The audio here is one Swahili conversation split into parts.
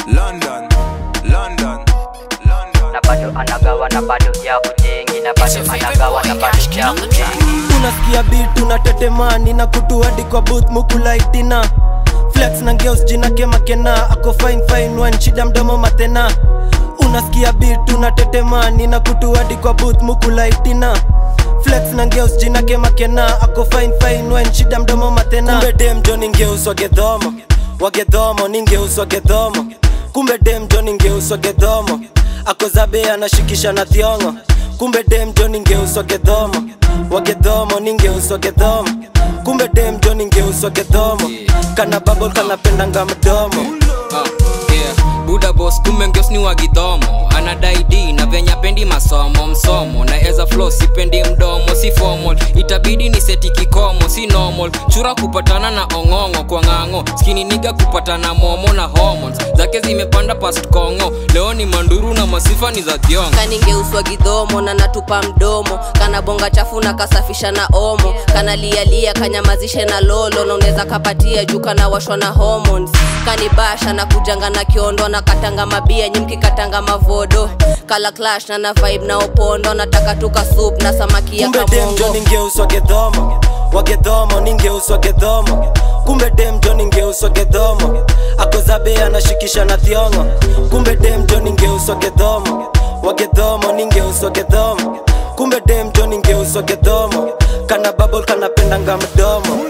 London, London, London. na bado anagawa na bado ya kujengi na bado anagawa na bado ya kujengi unasikia beat unatetemani na kutu hadi kwa booth mukulaitina flex na ngeus jina kemakena ako fine fine one shida mdomo matena unasikia beat unatetemani na kutu hadi kwa booth mukulaitina flex na ngeus jina kemakena ako fine fine one shida mdomo matena kumbe dem jo ningeus wagedhomo wagedhomo ningeus wagedhomo kumbe dem jo ningeus wagedhomo ako zabe anashikisha na thiongo kumbe dem jo ningeuswa gedhomo wagedhomo ningeuswa gedhomo kumbe dem jo ningeuswa gedhomo kana babol kanapendanga mdomo Ah, yeah. buda bos kumbe ngeos ni wagidhomo anadai d na venya pendi masomo msomo na eza flo sipendi mdomo si formal itabidi ni seti kikomo si normal chura kupatana na ong'ong'o kwa ng'ang'o skini niga kupatana momo na hormones zake zimepanda past kongo leo ni manduru na masifa ni za thiongo kaningeuswa gidhomo na natupa mdomo kana bonga chafu na kasafisha na omo kana lialia kanyamazishe na lolo na unaweza kapatia juu kana washwa na hormones kanibasha na kujanga na kiondo na katanga mabia nyimki katanga mavodo kala clash na na vibe na opondo nataka tuka soup na samaki ya kumbe dem jo kamongo ningeuswa gedhomo wagedhomo ningeuswa gedhomo kumbe dem jo ningeuswa gedhomo akozabe anashikisha na thiongo kumbe dem jo ningeuswa gedhomo wagedhomo ningeuswa gedhomo kumbe dem jo ningeuswa gedhomo kana babol kanapendanga mdomo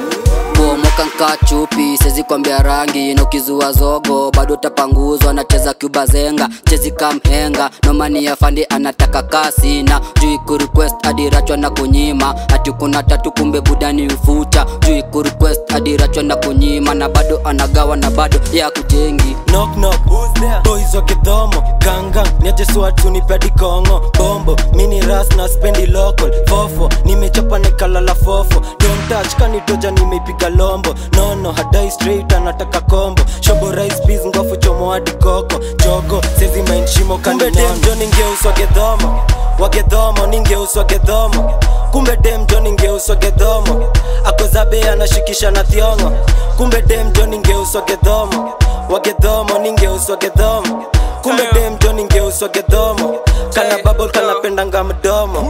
bomoka nka chupi sezi kwambia rangi na ukizua zogo bado tapanguzwa nacheza cuba zenga chezi kamhenga nomani ya fandi anataka kasi na juu kurequest adirachwa na kunyima ati kuna tatu kumbe budani ufucha juu kurequest adirachwa na kunyima na bado anagawa na bado ya kujengi knock knock boys wa kidhomo gangang niajeswatu nipedi kongo bombo mini ras na spendi local fofo nimechapa nikalala fofo don't touch kanitoja nimeipiga lombo nono hadai straight anataka kombo shobo rice peas ngofu chomo hadi koko jogo sezi mind shimo kumbe dem jo ningeuswa gedhomo wagedhomo ningeuswa gedhomo kumbe dem jo ningeuswa gedhomo akozabe anashikisha na thiongo kumbe dem jo ningeuswa gedhomo wagedhomo ningeuswa gedhomo kumbe dem jo ningeuswa gedhomo kana babol kanapendanga mdomo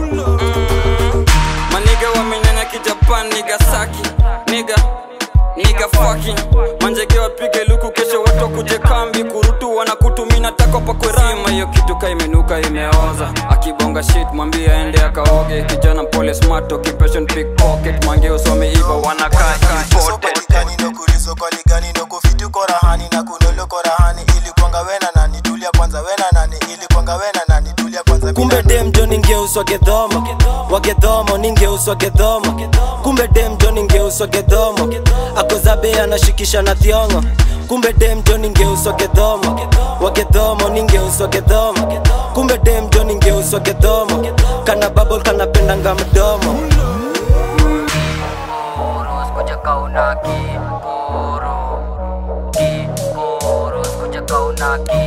maniga wamenyanya kijapan niga saki niga niga fucking manjege wapige luku kesho watu kuje kambi kurutu wanakutumina tako pakwerima hiyo kitu ka imenuka imeoza akibonga shit mwambie aende akaoge kijana pole smart occupation pickpocket mange usome ivo wanakaa imported Sokolikani no kulizo kolikani no kufitu korahani na kunolo korahani ili kwanga wena nani tulia kwanza wena nani ili kwanga wena nani tulia kwanza kumbe dem jo ningeuswa gedhomo wagedhomo ningeuswa gedhomo kumbe dem jo ningeuswa gedhomo akozabe anashikisha na thiongo kumbe dem jo ningeuswa gedhomo wagedhomo ningeuswa gedhomo kumbe dem jo ningeuswa gedhomo kana babol kanapendanga mdomo Koro, skuja kauna kiporo Kiporo, skuja kauna kiporo